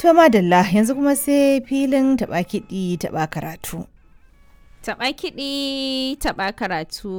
To madalla yanzu kuma sai filin taɓa kiɗi taɓa karatu. Taɓa kiɗi taɓa karatu.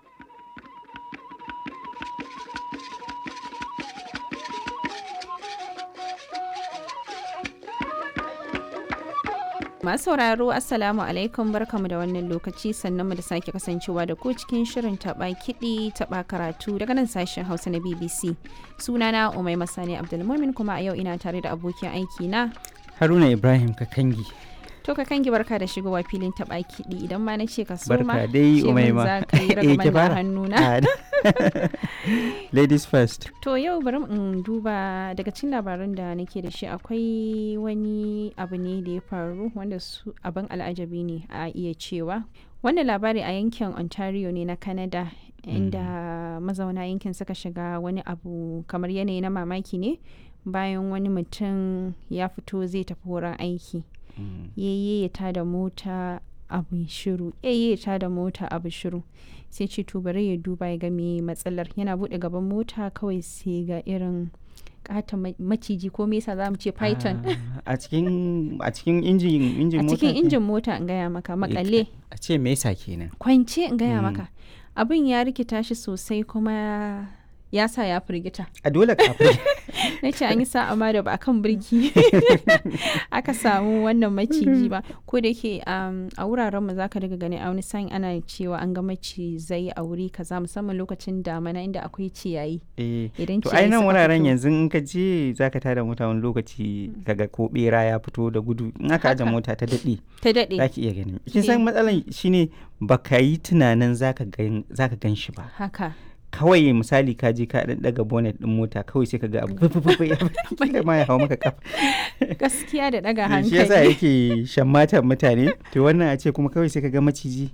Masu sauraro Assalamu alaikum barkamu da wannan lokaci sannan mu da sake kasancewa da ku cikin shirin taɓa kiɗi taɓa karatu daga nan sashen Hausa na BBC. Sunana Umai Masani Abdulmumin kuma a yau ina tare da abokin aiki na Haruna Ibrahim Kakangi. To ka kangi barka da shigowa filin taɓa kiɗi idan ma na ce ka so ma Barka dai ce min Umaima. za ka yi Eh, ki ragaman na fara. hannuna. Ah, Ladies first. To yau bari in duba daga cikin labaran da nake da shi akwai wani abu ne da ya faru wanda su abin al'ajabi ne a iya cewa. Wannan labari a yankin Ontario ne na Canada inda mazauna yankin suka shiga wani abu kamar yanayi na mamaki ne bayan wani mutum ya fito zai tafi wurin aiki. yayye ya tada mota abu shiru yayye ya tada mota abu shiru sai ce to bari ya duba ya ga me matsalar yana bude gaban mota kawai sai ga irin kata maciji ko me yasa za mu ce python Ah, A cikin a cikin injin a injin mota. cikin ke? injin mota in gaya maka makale A ce me yasa kenan? kwance in gaya Mm. maka abin ya rikita shi sosai kuma ya sa ya firgita A dole kafin. na ce an yi sa'a ma da ba a kan birki aka samu wannan maciji ba ko da yake um, a wuraren mu zaka daga gani a wani sa'in ana cewa an ga macizai a wuri kaza musamman lokacin damana inda akwai ciyayi Eh. idan To ciyayi ai nan suka wuraren fito- yanzu in ka je zaka tada mota wani lokaci kaga ko bera ya fito da gudu in aka aje Haka. mota ta daɗe ta daɗe zaki iya gani. Kin Eh. san matsalan shine baka yi tunanin zaka gan zaka gan shi ba. haka kawai misali ka je ka dan daga bonnet din mota kawai sai ka ga abu fufufu ya kila ma ya hawo maka kafa gaskiya da ɗaga shi yasa hankali yake shammatan mutane to wannan a ce kuma kawai sai ka ga maciji